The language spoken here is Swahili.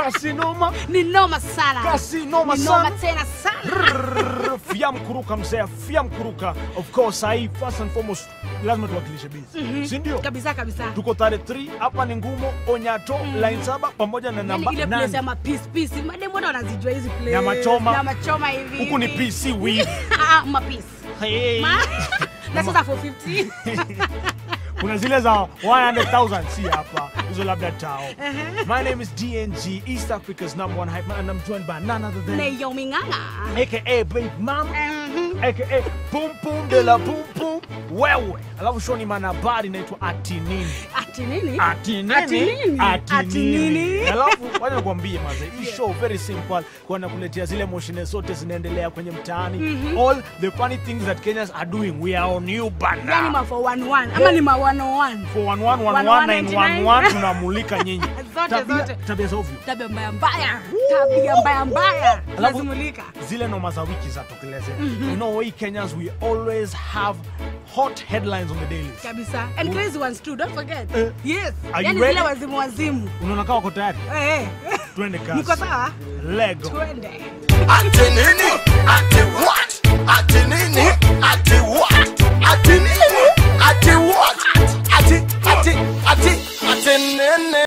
kasi noma Ni noma sana. kasi noma Ni noma sana tena sana. Rrrr, fia mkuruka mzee fia mkuruka of course sahii first and foremost lazima tuwakilishe bizi si ndio Kabisa kabisa. tuko tarehe 3 hapa ni ngumo onyato line saba pamoja na Yaani namba ile place nane. ya mapeace peace. Madem wote wanazijua hizi place. Nyama choma. Nyama choma hivi. huku ni hivi. pc weave Ah, mapeace. hey. Ma- Na sasa 450. kuna zile za 100000 si hapa hizo labda tao my name is dng east africa's number one hype man and i'm joined by none other than Naomi Ng'ang'a. aka big mom Mhm. aka boom boom de la boom boom wewe alafu shoni mana habari inaitwa ati nini Ati nini? ati nini Ati nini? ati Ati nini nini? alafu wacha nikwambie maze hii show very simple kwa nakuletea zile moshine zote zinaendelea kwenye mtaani all the funny things that Kenyans are doing we are on you bana Yaani ma 411 ama ni ma 101. for 1111 tunamulika nyinyi Zote, Tabia- zote. tabia za ovyo Tabia mbaya mbaya. Tabia mbaya mbaya. Alafu- Lazimulika. zile noma za wiki zatokeleze you know we Kenyans we always have hot headlines on the daily Kabisa. And crazy ones too, don't forget. Eh. Yes. Are you Yaani ready? zile wazimu wazimu. unaona kama uko tayari Eh. eh. twende kasi Niko sawa? lego Twende. Ati nini? Ati what? Ati nini? Ati what? Ati nini? Ati what? Ati, ati, ati, ati nini?